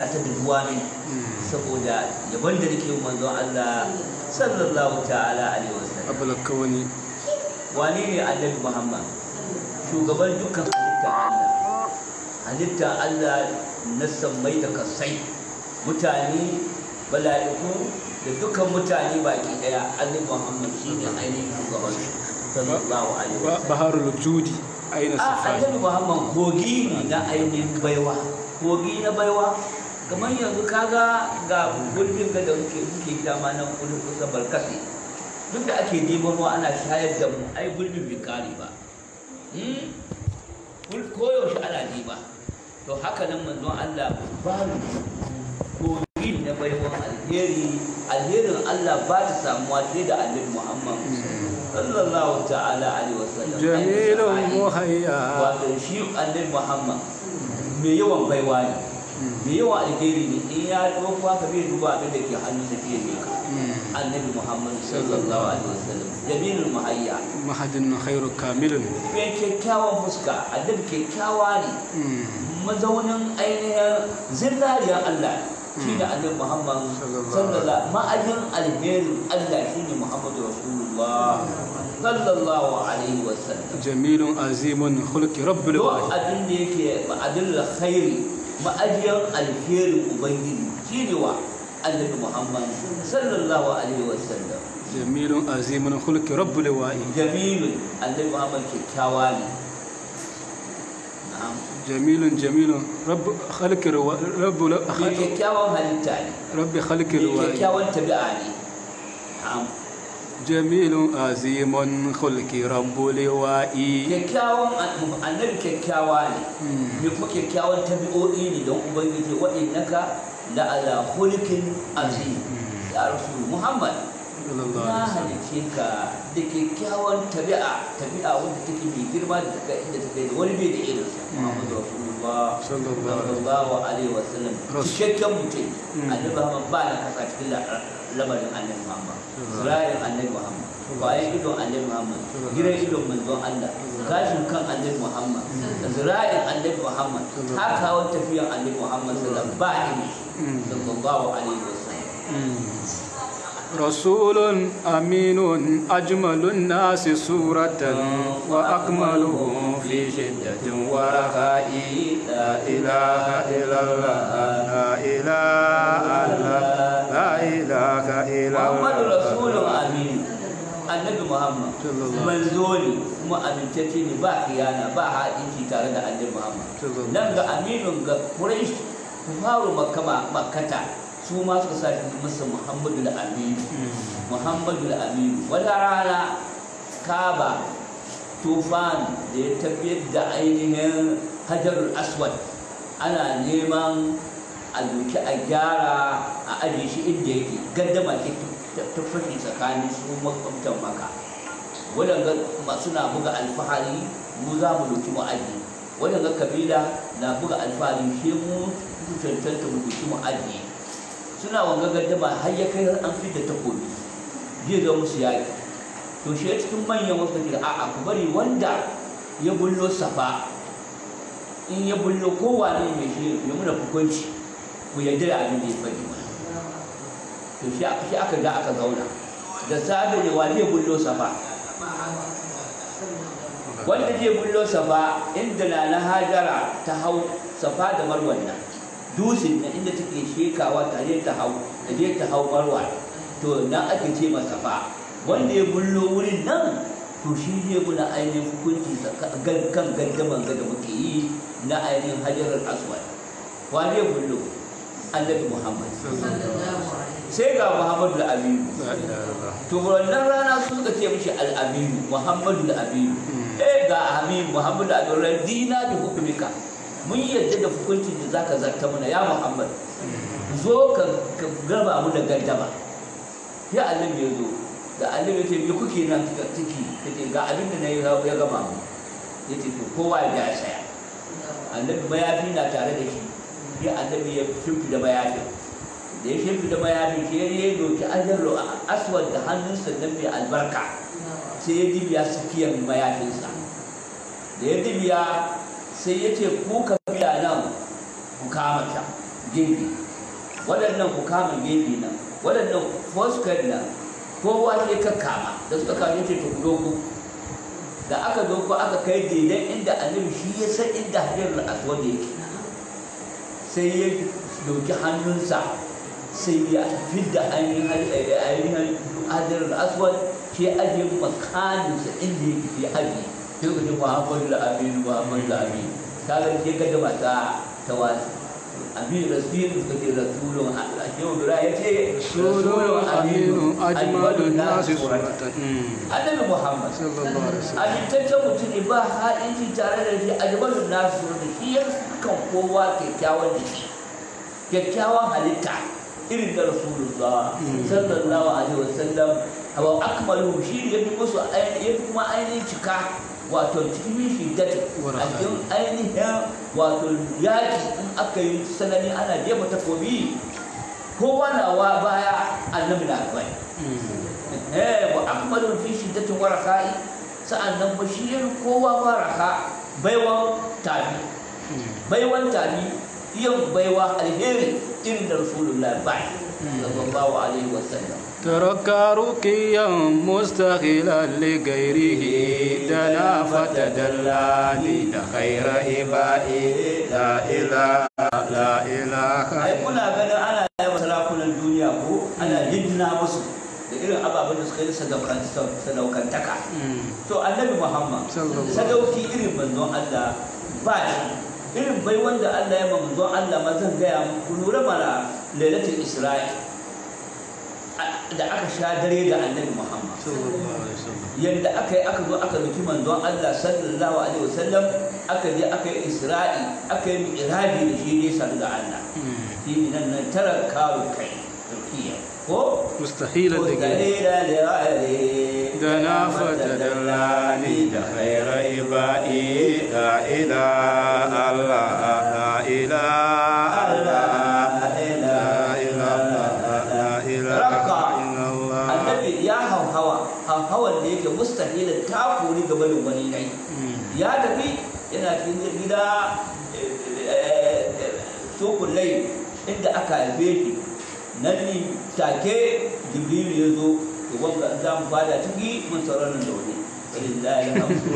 ta da duwa ne saboda yabon da nake manzon Allah sallallahu ta'ala alaihi wasallam abul kawani wane ne annabi Muhammad shugaban dukkan halitta Allah halitta Allah na sammai da kasai mutane bala'iku da dukkan mutane baki daya annabi Muhammad shine ainihin shugaban su sallallahu alaihi wasallam baharul judi aina a safari annabi Muhammad kogi ne na ainihin baiwa kogi na baiwa kamar yanzu kaga ga gulbin ga da muke muke dama nan kudin kusa barkasi duk da ake neman ruwa ana shayar da mu ai gulbin bai kare ba Hmm? Kul- koyaushe ana nema to haka nan manzon Allah babu kogi na baiwan alheri alherin Allah ba ta samuwa sai da annabi Muhammad sallallahu ta'ala alaihi wasallam jamilun Ai, muhayya wato shi annabi muhammad mai yawan baiwa ne mai yawan alheri ne in ya ɗauko haka bai duba abin da ke hannun sa fiye ne ka annabi muhammad sallallahu alaihi wasallam jamilul muhayya mahadin khairu kamilun mai kyakkyawan fuska annabi kyakkyawa ne mazaunin ainihin zinariyar allah shi ne annabi muhammad sallallahu ma'ajin alherin allah shi ne muhammadu rasulullah sallallahu alaihi wasallam jamilun azimun khulqi rabbul duk wahid abin da yake ma'adin khairi ma'ajiyar alherin ubangiji shine wa annabi muhammad sallallahu alaihi wasallam jamilun azimun khulqi rabbul wahid jamilun annabi muhammad kyakkyawa ne na'am jamilun jamilun rabb khalqi rawa- rabbul mai kyakkyawan halitta ne rabbi khalqi mai wahid kyakkyawan tabi'a ne na'am jamilun azimun khulqi rabbul wahid kyakkyawan annabi kyakkyawa ne mai kuma kyakkyawan tabi'o'i ne don ubangiji wa'innaka la ala khulqin azim ya rasul muhammad sallallahu na alaihi wasallam halice ka da kyakkyawan tabi'a tabi'a wanda take mai girma da daga inda ta kai da wani bai da irin sa Muhammadu Rasulullah Sallallahu alaihi sallallahu alaihi wasallam Rasul. cikakken mutum Mm. annabi Muhammad ba na kasa cikin la- lamarin annabi Muhammad zurayen annabi Muhammad bayan idon annabi Muhammad gidan idon manzon Allah gashin kan annabi Muhammad da zurayen annabi Muhammad haka wani tafiyan annabi Muhammad sallallahu alaihi wasallam ba ni Mm. sallallahu alaihi wasallam رسول أمين أجمل الناس سورة وأكملهم في شدة ورخاء لا إله إلا الله لا إله إلا لا إله إلا Muhammadu الله Rasulun Aminu annabi Muhammad Sallallahu manzo ne kuma amintacce ne ba kiyana ba haɗinci tare da annabi Muhammad Sallallahu. nan ga Aminu ga Quraysh kufaru Makka Makkata su ma suka sa shi masa Muhammadu Aminu Muhammadu Aminu wata rana Kaba tufan da ya tafiyar da ainihin Hajarul Aswad ana neman a doki a gyara a ajiye shi inda yake gaddama ke ta fashe tsakanin su makwabtan maka waɗanda masu na buga alfahari mu za mu doki mu ajiye waɗanda kabila na buga alfahari shi mu su cancanta mu doki mu ajiye suna wanga gaddama har ya kai an fi da takobi zai ga musu yaƙi to shi cikin manyan wasu kira a'a ku bari wanda ya bullo safa in ya bullo kowane mai shi ya muna hukunci ku yarda da abin da ya faɗi mana to shi aka shi aka ga aka zauna da safe ne wani ya bullo safa wanda zai bullo safa inda na na hajara ta hau safa da marwan nan dusin na inda take shekawa tare ta hau da je ta hau marwa to nan ake ce masa safa wanda ya bullo wurin nan to shi zai muna ainihin hukunci tsaka- gan- kan gaddaman ga da muke yi na ainihin hajarar aswad wani ya bullo annabi muhammad sai ga muhammadu da aminu لا إله إلا الله to wannan rana su suka ce mishi al'aminu muhammadu da aminu eh ga aminu muhammadu da aminu radina da hukumika mun yadda da hukuncin da zaka zarta mana ya muhammad zo ka ka gaba mu da gaddama ya annabi ya zo da annabi ya ce me kuke nan kika ciki take ga abin da nayi ya gama mu yace to kowa ya ja saya annabi mayafi na tare da shi ya annabi ya shimfi da mayafin da ya shimfi da mayafin shi ya doki ajarro aswad da hannunsa nan mai albarka sai ya dibiya tsakiyar mayafinsa da ya dibiya sai ya ce ku kabila nan ku kama ta gefe waɗannan ku kama gefe nan waɗannan foskar nan kowa sai ka kama da suka kama ce to ku dogo da aka zo ko aka kai daidan inda annabi shi ya san inda hajjar aswad yake sai ya dauki hannunsa sai ya fidda ainihin ainihin hajjar aswad ke ajiye makaninsa inda yake ke ajiye sai ka ce muhammadu al-amin muhammadu al-amin ka ga ke ga da mata ta wasu amin rasul suka ce rasulun allah shehu dura ya ce rasulun aminu ajmalun nasi suratan annabi muhammad sallallahu alaihi wasallam amintaccen mutum ne ba ha'inci tare da shi ajmalun nasu da shi ya kan kowa kyakkyawan jiki kyakkyawan halitta irin da rasulullah sallallahu alaihi wasallam hawa akmalu shi ne ya fi musu ya fi kuma ainihin cika wato cikin shiddati a cikin ainihin wato yaki in aka yi sanani ana jefa takobi kowa na wa baya annabi na kai eh wa akmalu fi shiddatin waraka'i sa'annan bashir kowa waraka baiwan tabi baiwan tabi yin baiwa alheri irin da rasulullah bai sallallahu alaihi wasallam ترك رقيا مستغلا لغيره دنا فتدلاني لخير إبائي لا إله لا إله ai kuna ganin ana yawan sarakunan duniya ko ana jinjina musu da irin ababen da suka yi sadaukantaka to annabi muhammad Sallallahu sadauki irin manzon allah ba shi irin bai wanda allah ya ma manzon allah ma zan gaya muku lura mana lailatul isra'i da aka sha dare da annabi muhammad sallallahu alaihi wasallam yadda aka yi aka zo aka duki manzon Allah sallallahu alaihi wasallam aka je aka yi isra'i aka yi mi'raji da shi ne sadu da Allah shi ne nan nan tara kawo kai turkiya ko مستحيل ko لغيره dalila da ra'ayi دنا فتدلاني لخير إبائي لا إله الله لا إله الله لا إله لا إله إلا الله annabi ya hauhawa hauhawan da yake mustahilin ta kori gaba da wani nai ya tafi yana cikin gida sokun lai inda aka haife shi nan ne take jibrilu ya zo to wanda za mu fada ciki mun sauran nan da wani walillahi alhamdu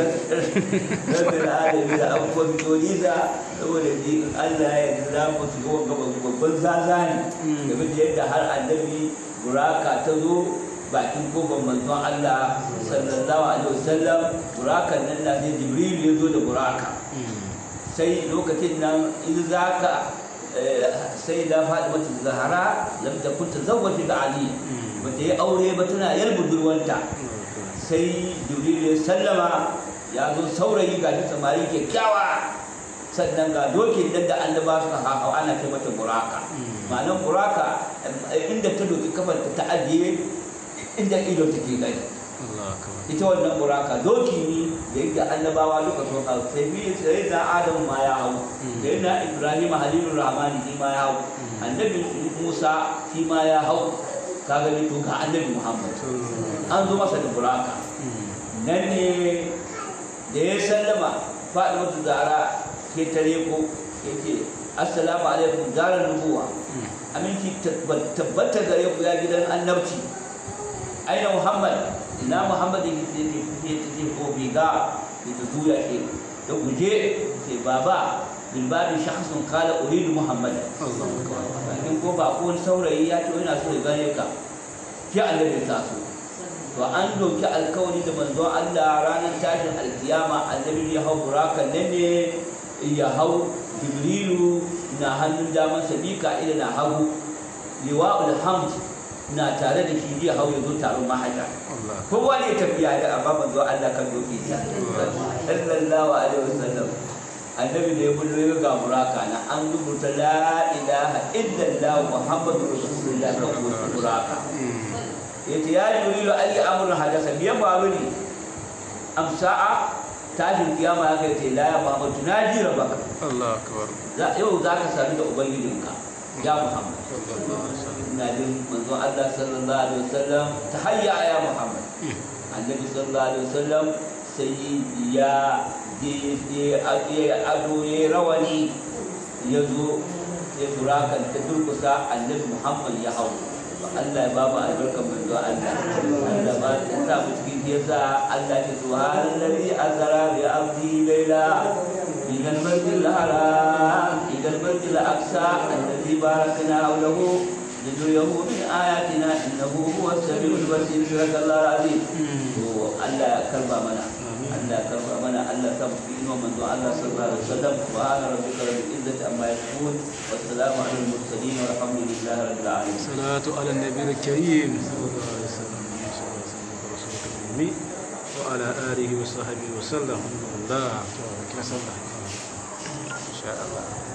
rabbil alamin da abubuwan mitoniza saboda ni Allah ya yarda za mu shiga wanga babban zazani game da yadda har annabi buraka ta zo bakin kofar manzon Allah sallallahu alaihi wasallam burakan nan na sai jibril ya zo da buraka sai lokacin nan in za ka sai da faɗi mata zahara lam ta kunta zawwaji da ali ba ta yi aure ba tana yar budurwanta sai jibril ya sallama ya zo saurayi ga shi samari kyakkyawa sannan ga dokin nan da annaba suka hawa ana kai mata buraka ma'anar buraka inda ta doki kafar ta ajiye inda ido take gani الله أكبر ita wannan buraka doki ne da yadda annabawa duka sun hau sai bi sai da adam ma ya hau sai na ibrahim halilur rahmani shi ma ya hau annabi musa shi ma ya hau ka gani to ga annabi muhammad an zo masa da buraka nan ne da ya sallama faɗi zara ke tare ko ya ce assalamu alaikum zarar nubuwa aminci tabbata gare ku ya gidan annabci aina muhammad ina muhammad yake ce ce ce ko biga da ta zuya ke da guje ce baba bin babu shakhsun kala uridu muhammad الله أكبر in ko ba ko wani saurayi ya ce yana so ya gane ka ki annabi ta so to an doki alkawari da manzon Allah ranar tashin alkiyama annabi ya hau burakan nan ne ya hau jibrilu na hannun daman sabika ila na hagu liwa'ul hamd na tare da shi ya hau ya zo taron mahajja الله kowa ne tafiya da amma manzo Allah kan doki sa sallallahu alaihi wasallam annabi da ya bullo ya ga buraka na an rubuta la ilaha illallah muhammadur rasulullah kan wasu buraka yace ya jibrilu ali amrun hadasa biya faru ne amsa'a tashin kiyama ya kai ce la ya muhammadu na jira baka الله أكبر za yau za ka sadu da ubangijinka ya muhammad صلى الله عليه وسلم ina jin manzo Allah sallallahu alaihi wasallam ta hayya ya muhammad annabi sallallahu alaihi wasallam sai ya je je ado ya rawani ya zo sai burakan ta durkusa annabi muhammad ya hau Allah ya ba mu albarkar manzo Allah Allah ba ta sa mu cikin yasa Allah ya subhanallazi azara bi abdi layla من المسجد الحرام إلى المسجد الأقصى الذي باركنا حوله لنريه من آياتنا إنه هو السميع البصير صدق الله العظيم الله كرم منا الله كرم منا الله تبقين ومن دعا الله صلى الله عليه وسلم سبحان ربك رب العزة عما يصفون والسلام على المرسلين والحمد لله رب العالمين صلاة على النبي الكريم صلى الله عليه وسلم وعلى آله وصحبه وسلم الله إن شاء الله